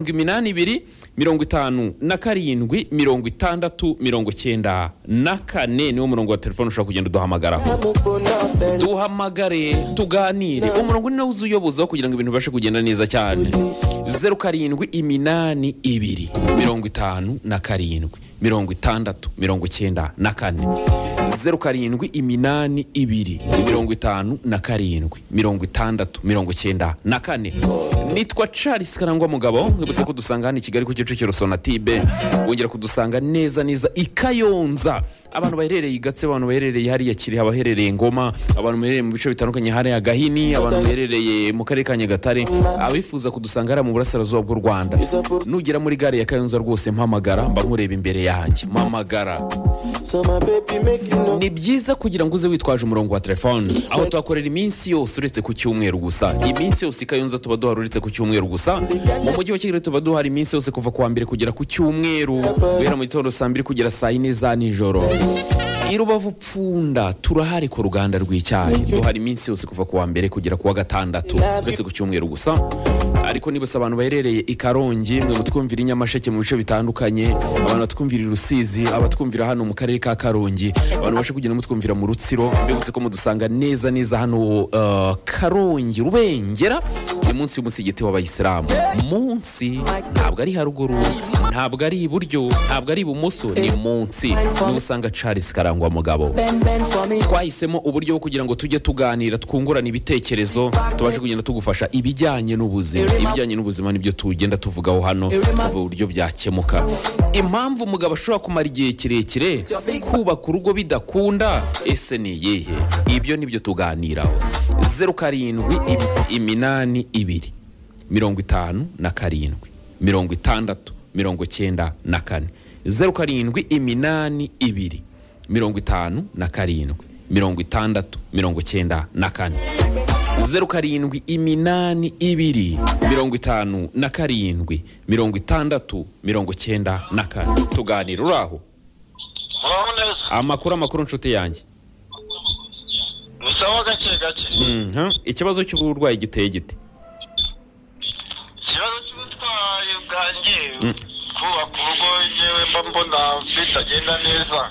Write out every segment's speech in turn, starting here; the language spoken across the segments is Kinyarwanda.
mirongo iminani ibiri mirongo itanu na karindwi mirongo itandatu mirongo icyenda na kane niwo murongo wa telefone ushobora kugenda uduhamagaraho duhamagare tuganire umurongo ni nawo uzuyobozaho kugira ngo ibintu bibashe kugenda neza cyane zeru karindwi iminani ibiri mirongo itanu na karindwi mirongo itandatu mirongo icyenda na kane zeru karindwi iminani ibiri mirongo itanu na karindwi mirongo itandatu mirongo icyenda na kane nitwa charles karangwa mugabo mwibutse ko dusanga hano i kigali ku kicukiro sonatibe wongera kudusanga neza neza i kayonza abantu baherereye i gatse abantu baherereye hariya kirehe abaherereye ngoma abantu baherereye mu bice bitandukanye hariya gahini abantu baherereye mu karere ka nyagatare abifuza kudusanga hariya mu burasirazuba bw'u rwanda nugera muri gare ya kayonza rwose mpamagara mba nkureba imbere yanjye mpamagara ni byiza kugira ngo uze witwaje umurongo wa telefone aho tuhakorera iminsi yose uretse ku cyumweru gusa iminsi yose i kayonza tuba duhari uretse ku cyumweru gusa mu mujyi wa kigali tuba duhari iminsi yose kuva ku wa mbere kugera ku cyumweru guhera mu gitondo saa mbiri kugera saa yine za nijoro i rubavu pfunda turahari ku ruganda rw'icyayi duhari iminsi yose kuva ku wa mbere kugera ku wa gatandatu uretse ku cyumweru gusa ariko niba abantu baherereye i karongi mwe mutwumvira i nyamasheke mu bice bitandukanye abantu batwumvira i rusizi abatwumvira hano mu karere ka karongi abantu babasha kugenda mutwumvira mu rutsiro mbese ko mudusanga neza neza hano uh, karongi rubengera ni munsi y'umusigiti w'abayisilamu munsi ntabwo ari haruguru ntabwo ari iburyo ntabwo ari ibumoso ni munsi niba usanga charles karangwa mugabo twahisemo uburyo bwo kugira ngo tujye tuganira twungurana ibitekerezo tubashe kugenda tugufasha ibijyanye n'ubuzima ibijyanye n'ubuzima nibyo tugenda tuvugaho hano tuvuga uburyo byakemuka impamvu umugabo ashobora kumara igihe kirekire kubaka urugo bidakunda ese ni iyihe ibyo nibyo tuganiraho zeru karindwi im- iminani ibiri mirongo itanu na karindwi mirongo itandatu mirongo icyenda na kane zeru karindwi iminani ibiri mirongo itanu na karindwi mirongo itandatu mirongo icyenda na kane zeru karindwi iminani ibiri mirongo itanu na karindwi mirongo itandatu mirongo icyenda na kane tuganira uraho muraho neza amakuru amakuru nshuti yanjye ni sawa gake gake Mhm. ikibazo cy'uburwayi giteye gite ikibazo cy'ubutwayi bwanjye kubaka urugo yewe mba mbona bitagenda neza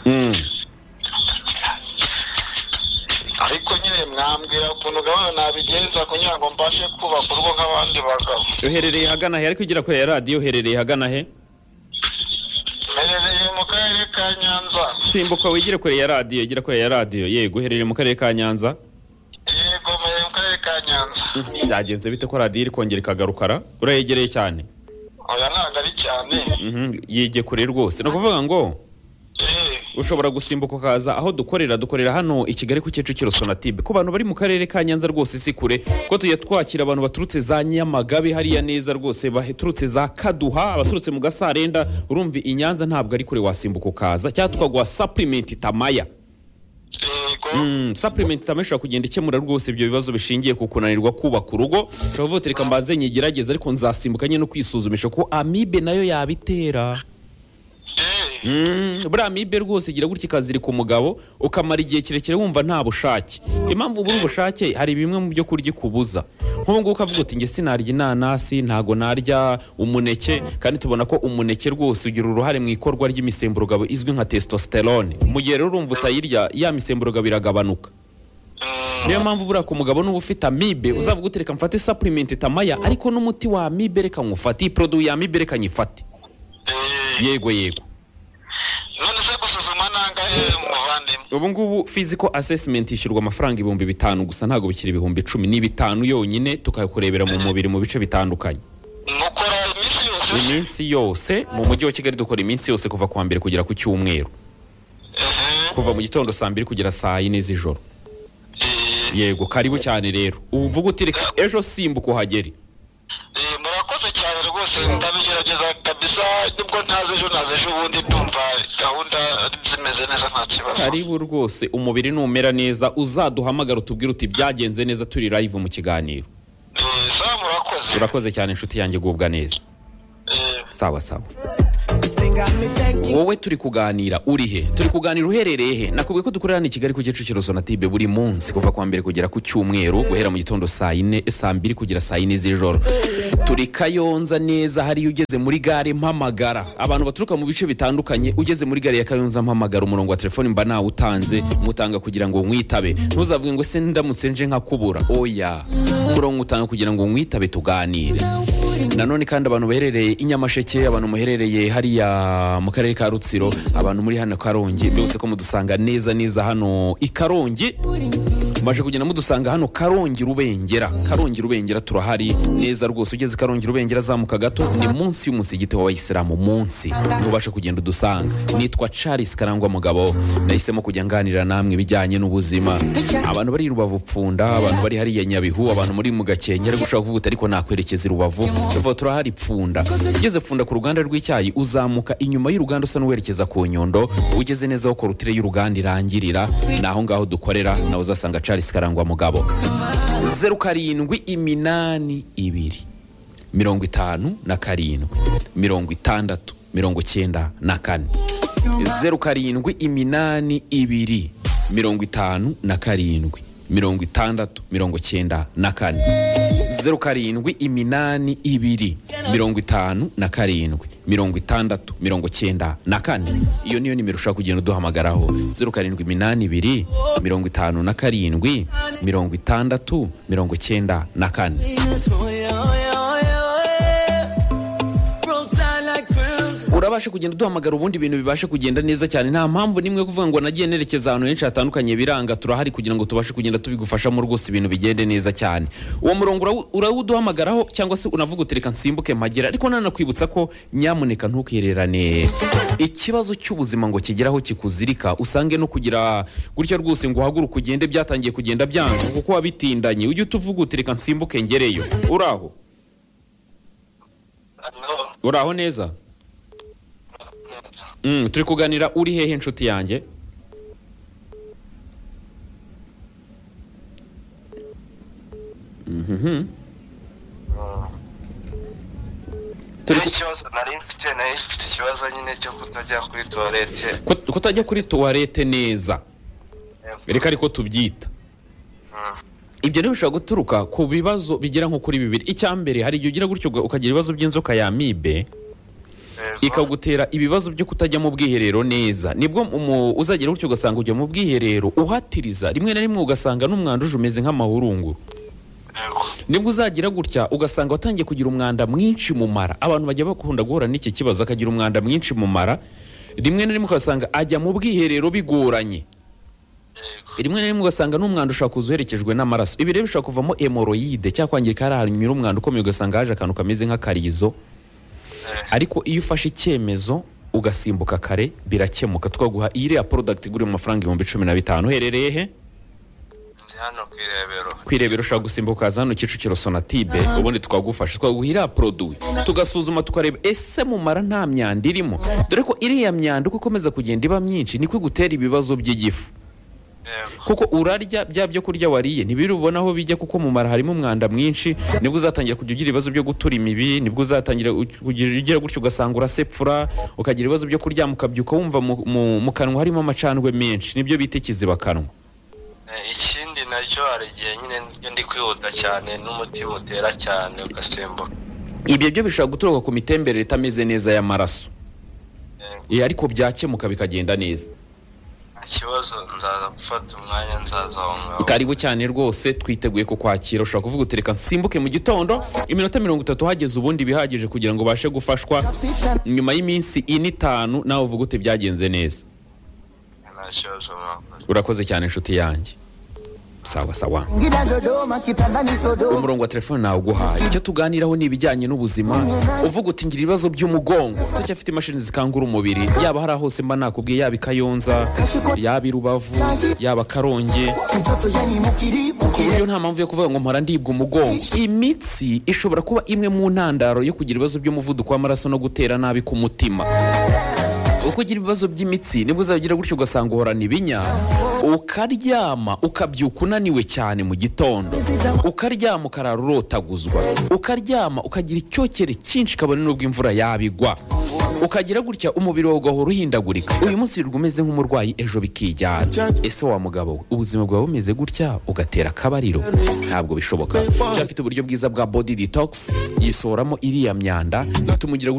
ariko nyine mwambwira ukuntu gahunda nabigenza kugira ngo mbashe kubaka urugo nk'abandi bagabo uherereye hagana he ariko ugera kure ya radiyo uherereye hagana he mperereye mu karere ka nyanza simbuka wigire kure ya radiyo igera kure ya radiyo yego uherereye mu karere ka nyanza yego mperereye mu karere ka nyanza byagenze bite ko radiyo iri kongera ikagarukara urayegereye cyane oya ntabwo ari cyane Mhm, yige kure rwose ni ukuvuga ngo Eh, ushobora gusimbuka ukaza aho dukorera dukorera hano i kigali ku kicukiro sonatibe ku bantu bari mu karere ka nyanza rwose si kure ko tujya twakira abantu baturutse za nyamagabe hariya neza rwose baturutse za kaduha abaturutse mu gasarenda urumva i nyanza ntabwo ari kure wasimbuka ukaza cyangwa tukaguha sapurimenti tamaya yego Mm, supplement itama ishobora kugenda ikemura rwose ibyo bibazo bishingiye ku kunanirwa kubaka urugo ushobora kuvuga uti reka mbanze nyigerageze ariko nzasimbuka nyine no kwisuzumisha ko amibe nayo yabitera Eh, Mm, buriya amibe rwose igira gutya ikazirika umugabo ukamara igihe kirekire wumva nta bushake impamvu ubura ubushake hari bimwe mu byo kurya ikubuza nk'ubu ngubu ukavuga uti nge sinarya inanasi ntago narya umuneke kandi tubona ko umuneke rwose ugira uruhare mu ikorwa ry'imisemburo izwi nka testosterone mu gihe rero urumva utayirya ya misemburo iragabanuka mm, niyo mpamvu buriya ku mugabo n'uba ufite amibe uzavuga uti reka mfate supplement tamaya ariko n'umuti wa amibe reka nywufate iyi poroduwi ya amibe reka nyifate eh. yego yego none se gusuzuma nangahe muvandimwe ubu ngubu physical assessment ishyurwa amafaranga ibihumbi bitanu gusa ntabwo bikiri ibihumbi icumi ni bitanu yonyine tukakurebera mu mubiri mu bice bitandukanye mukora iminsi yose iminsi yose mu mujyi wa kigali dukora iminsi yose kuva ku wa mbere kugera ku cyumweru ehe kuva mu gitondo saa mbiri kugera saa yine z'ijoro Eh, yego karibu cyane rero ubu uvuga uti reka ejo simbuka uhagere Eh, murakoze cyane rwose ndabigerageza kabisa nibwo ntazi ejo nazi ejo ubundi ndumva gahunda zimeze neza nta kibazo karibu rwose umubiri numera neza uzaduhamagara utubwire uti byagenze neza turi live mu kiganiro Eh, sawa murakoze urakoze cyane inshuti yanjye gubwa neza Eh, sawa sawa wowe turi kuganira uri he turi kuganira uherereye he nakubwiye ko dukorera ni i kigali ku kicukiro sonatube buri munsi kuva kuwa mbere kugera ku cyumweru guhera mu gitondo saa yine saa mbiri kugera saa yine z'ijoro turi kayonza neza hariya ugeze muri gare mpamagara abantu baturuka mu bice bitandukanye ugeze muri gare ya kayonza mpamagara umurongo wa telefoni mba nawutanze mutanga kugira ngo mwitabe ntuzavuge ngo se ndamutse nje nkakubura oya umurongo utanga kugira ngo mwitabe tuganire nanone kandi abantu baherereye i nyamasheke abantu muherereye hariya mu karere ka rutsiro abantu muri hano karongi byose ko mudusanga neza neza hano i karongi mbaje kugenda mudusanga hano karongi rubengera karongi rubengera turahari neza rwose ugeze karongi rubengera azamuka gato ni munsi y'umusigiti w'abayisilamu munsi ntubasha kugenda udusanga nitwa charles karangwa mugabo nahisemo kujya nganira namwe ibijyanye n'ubuzima abantu bari i rubavu pfunda abantu bari hariya nyabihu abantu muri mu gakenke ari gushaka kuvuga uti ariko nakwerekeza i rubavu tuvuga turahari pfunda ugeze pfunda ku ruganda rw'icyayi uzamuka inyuma y'uruganda usa n'uwerekeza ku nyundo ugeze neza aho korutire y'uruganda irangirira ni aho ngaho dukorera nawe uzasanga charles karangwa mugabo zeru karindwi iminani ibiri mirongo itanu na karindwi mirongo itandatu mirongo icyenda na kane zeru karindwi iminani ibiri mirongo itanu na karindwi mirongo itandatu mirongo icyenda na kane zeru karindwi iminani ibiri mirongo itanu na karindwi mirongo itandatu mirongo icyenda na kane iyo niyo nimero ushobora kugenda uduhamagaraho zeru karindwi iminani ibiri mirongo itanu na karindwi mirongo itandatu mirongo icyenda na kane urabasha kugenda uduhamagara ubundi ibintu bibasha kugenda neza cyane nta mpamvu nimwe yo kuvuga ngo nagiye nerekeza ahantu henshi hatandukanye biranga turahari kugira ngo tubashe kugenda tubigufashamo rwose ibintu bigende neza cyane uwo murongo urawu- urawuduhamagaraho cyangwa se unavuga uti reka nsimbuke mpagera ariko nanakwibutsa ko nyamuneka ntukererane ikibazo cy'ubuzima ngo kigeraho kikuzirika usange no kugira gutya rwose ngo uhaguruke ugende byatangiye kugenda byanga kuko wabitindanye ujye utuvuga uti reka nsimbuke ngereyo uraho uraho neza Mm, turi kuganira uri hehe inshuti yanjye Mhm. Turi ku- n'ikibazo nari mfite nari mfite ikibazo nyine cyo kutajya kuri tuwarete Kut- kutajya kuri tuwarete neza reka ariko tubyita ibyo rero bishobora guturuka ku bibazo bigera nko kuri bibiri icya mbere hari igihe ugira gutyo uga- ukagira ibibazo by'inzoka ya mibe ikagutera ibibazo byo kutajya mu bwiherero neza nibwo umu- uzagera gutyo ugasanga ujya mu bwiherero uhatiriza rimwe na rimwe ugasanga n'umwanda uje umeze nk'amahurunguru nibwo uzagira gutya ugasanga watangiye kugira umwanda mwinshi mu mara abantu bajya bakunda guhura n'iki kibazo akagira umwanda mwinshi mu mara rimwe na rimwe ugasanga ajya mu bwiherero bigoranye rimwe na rimwe ugasanga n'umwanda ushobora kuza uherekejwe n'amaraso ibi rero bishobora kuvamo emoroyide cyangwa kwangirika hari ahantu unyura umwanda ukomeye ugasanga haje akantu kameze nk'akarizo ariko iyo ufashe icyemezo ugasimbuka kare birakemuka twaguha iyi iriya porodagiti igura mu mafaranga ibihumbi cumi na bitanu uherereye he ndi hano ku irebero kwirebera ushobora gusimbuka ukaza hano kicukiro sonatibe ubundi twagufasha twaguha iriya poroduwi tugasuzuma tukareba ese mumara nta myanda irimo dore ko iriya myanda uko ikomeza kugenda iba myinshi niko igutera ibibazo by'igifu yego kuko urarya bya byo kurya wariye ntibiri ubona aho bijya kuko mu mara harimo umwanda mwinshi nibwo uzatangira kujya ugira ibibazo byo gutura imibi nibwo uzatangira u- kugira ugira gutyo ugasanga urasepfura ukagira ibibazo byo kuryama ukabyuka wumva mu- mu- mu kanwa harimo amacandwe menshi nibyo bita ikizibakanwa Eh, ikindi nacyo hari igihe nyine iyo ndi kwihuta cyane n'umutima utera cyane ugasimbuka ibyo byo bishobora guturuka ku mitemberere itameze neza y'amaraso Yego. Eh, ariko byakemuka bikagenda neza nta kibazo nzaza gufata umwanya nzaza aho ngaho karibu cyane rwose twiteguye kukwakira ushobora kuvuga uti reka nsimbuke mu gitondo iminota mirongo itatu hageze ubundi bihagije kugira ngo ubashe gufashwa nyuma y'iminsi ine itanu nawe uvuga uti byagenze neza nta kibazo mwakoze urakoze cyane inshuti yanjye sawa sawa Ngida Dodoma kitandani Sodoma umurongo wa telefone nawe uguhaye icyo tuganiraho ni ibijyanye n'ubuzima uvuga uti ngira ibibazo by'umugongo turacyafite imashini zikangura umubiri yaba hariya hose mba nakubwiye yaba i kayonza yaba i rubavu yaba karongi mtoto yani mukiri mukiri iyo nta mpamvu yo kuvuga ngo mpora ndibwa umugongo imitsi ishobora kuba imwe mu ntandaro yo kugira ibibazo by'umuvuduko w'amaraso no gutera nabi k'umutima uko ugira ibibazo by'imitsi nibwo uzagira gutyo ugasanga uhorana ibinya ukaryama ukabyuka unaniwe cyane mu gitondo ukaryama ukarara urotaguzwa ukaryama ukagira icyokere cyinshi kabone n'ubwo imvura yabigwa ukagira gutya umubiri wawe ugahora uhindagurika uyu munsi wirirwa umeze nk'umurwayi ejo bikijyana ese wa mugabo we ubuzima bwawe bumeze gutya ugatera akabariro ntabwo bishoboka cyafite uburyo bwiza bwa body detox yisohoramo iriya myanda ituma ugira gutya